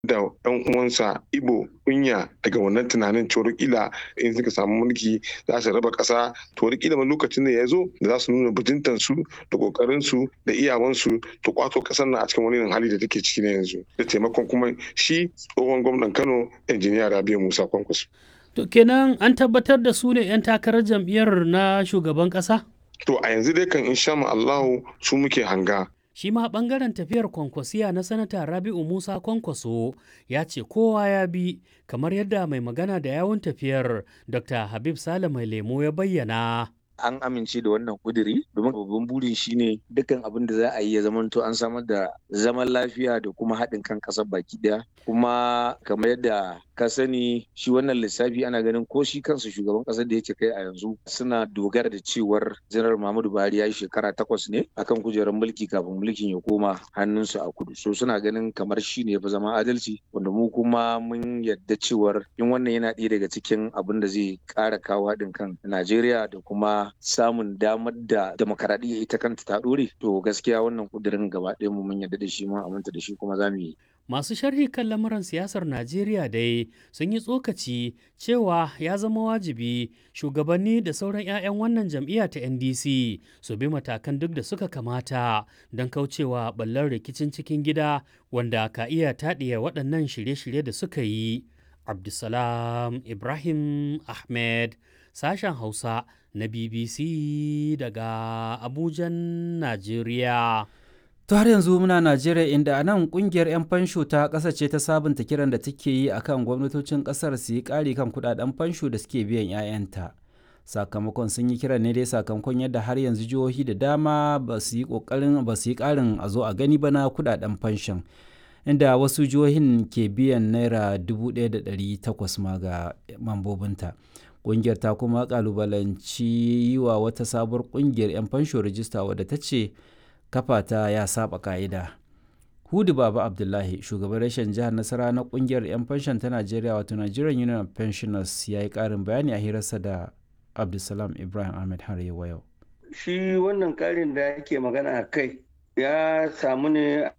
da ɗan uwansa Ibo kunya daga wannan tunanin cewar kila in suka samu mulki za su raba ƙasa to kila ma lokacin da ya zo da za su nuna bajintan su da kokarin su da iyawan su to kwato ƙasar nan a cikin wani hali da take ciki na yanzu da taimakon kuma shi tsohon gwamnan Kano injiniya Rabiu Musa Kwankwaso. To kenan an tabbatar da su ne 'yan takarar jam'iyyar na shugaban ƙasa? To a yanzu dai kan insha Allahu su muke hanga. Shi ma ɓangaren tafiyar kwankwasiya na sanata Rabi'u Musa Kwankwaso ya ce kowa ya bi kamar yadda mai magana da yawun tafiyar Dr. Habib Sale mai lemo ya bayyana. an amince da wannan kuduri domin babban burin shine dukkan abin da za a yi ya zamanto an samar da zaman lafiya da kuma haɗin kan ƙasar baki ɗaya kuma kamar yadda ka sani shi wannan lissafi ana ganin ko shi kansa shugaban ƙasar da yake kai a yanzu suna dogara da cewar janar Muhammadu Buhari ya yi shekara takwas ne akan kujerar mulki kafin mulkin ya koma hannunsu a kudu so suna ganin kamar shi ne ya fi zama adalci wanda mu kuma mun yadda cewar in wannan yana ɗaya daga cikin abin da zai ƙara kawo haɗin kan Najeriya da kuma samun damar da demokaradiyya ita kanta ta ɗore to gaskiya wannan kudirin gaba ɗaya mu mun yarda da shi mun aminta da shi kuma za mu yi Masu sharhi kan lamuran siyasar Najeriya dai sun yi tsokaci cewa ya zama wajibi shugabanni da sauran 'ya'yan wannan jam'iyya ta NDC su bi matakan duk da suka kamata don kaucewa ɓallar rikicin cikin gida wanda ka iya taɗiye waɗannan shirye-shirye da suka yi. Abdulsalam Ibrahim Ahmed sashen Hausa na BBC daga Abujan, Najeriya. To har yanzu muna Najeriya inda a nan kungiyar 'yan fansho ta ƙasa ce ta sabunta kiran da take yi akan gwamnatocin ƙasar su yi ƙari kan kudaden fansho da suke biyan 'ya'yanta. Sakamakon sun yi kiran ne dai sakamakon yadda har yanzu jihohi da dama ba su yi ƙoƙarin ba su yi ƙarin a zo a gani ba na kudaden fanshon. Inda wasu jihohin ke biyan naira 1,800 ma ga mambobinta. Ƙungiyar ta kuma ƙalubalanci yi wa wata sabuwar ƙungiyar 'yan fansho rijista wadda ta ce kafa ta ya saba ka'ida. Hudu Baba Abdullahi, shugaban rashin jihar Nasara na kungiyar 'yan fanshon ta Najeriya wato Nigerian Union of Pensioners ya yi ƙarin bayani a hirarsa da Abdulsalam Ibrahim Ahmed har yau. Shi wannan ƙarin da yake magana a kai ya samu ne